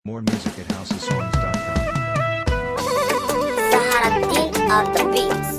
More music at housesongs.com. Saharaddin of the Beats.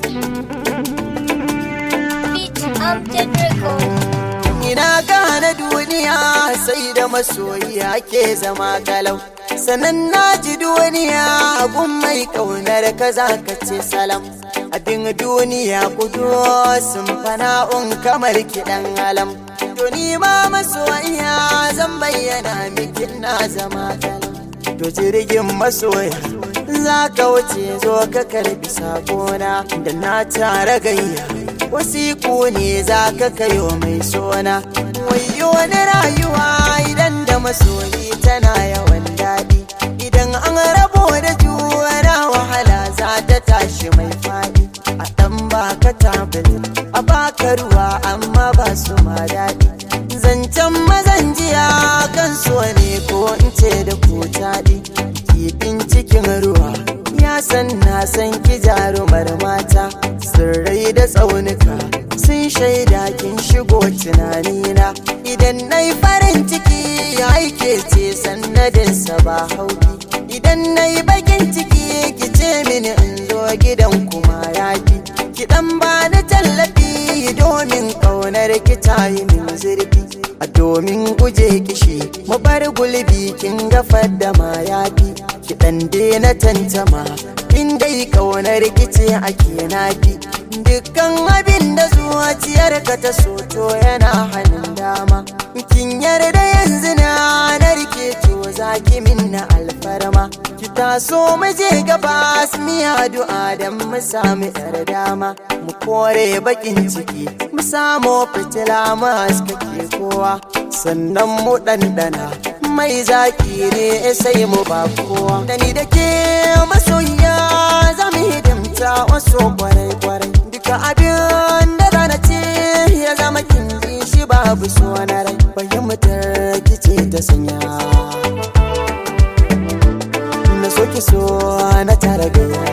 Beat Amjad Records. Ina gane duniya sai da masoyi ake zama galau. Sannan na ji duniya gun mai kaunar ka za ka ce salam. Abin duniya kudu sun fana'un kamar kiɗan alam. To ni ma masoyiya zan bayyana miki na zama galau. To jirgin masoya za ka wuce zo ka karbi sakona da na tara gayya. wasiku ne za ka kayo mai sona wayo wani rayuwa idan da masoyi tana yawan daɗi idan an rabo da juna wahala za ta tashi mai faɗi a ɗan baka tablet a baka ruwa amma ba su ma daɗi zancen mazan jiya kan so ne ko in ce da ku taɗi kifin cikin ruwa ya san na san ki jarumar mata sirrai da tsaunuka sun shaida kin shigo tunanina idan na yi farin ciki ya aike ce sannadinsa ba hauki idan na yi bakin ciki ki ce mini in zo gidan kuma yafi ki dan bani tallafi domin ƙaunar ki ta yi min zurfi a domin guje kishi mu bar gulbi kin gafar da ma yafi ki dan na tantama in dai kaunar kice ake nafi dukkan abin da zuciyar ka ta soto yana hannun dama kin yarda yanzu na narke to zaki minna alfarma ki taso mu je gaba mi addu'a dan mu samu yar dama mu kore bakin ciki mu samu fitila mu haskake kowa sannan mu ɗanɗana mai zaki ne sai mu ba kowa da ni da ke masoyiya za mu hidimta wasu kwarai-kwarai duka abin da zana ce ya zama kin ji shi babu so na rai fahimtar kice ta sanya na so ki so na tara gaya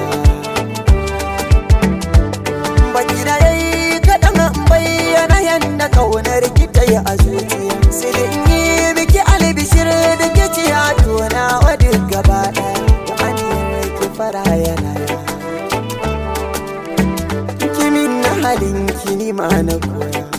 baki da yayi kaɗan bayyana yadda kaunar ki ta yi a zuciya sai da in yi miki albishir da ke ci a tona wa duk gaba ɗaya da aniyar ki fara yana kimin na halin ki ni ma na koya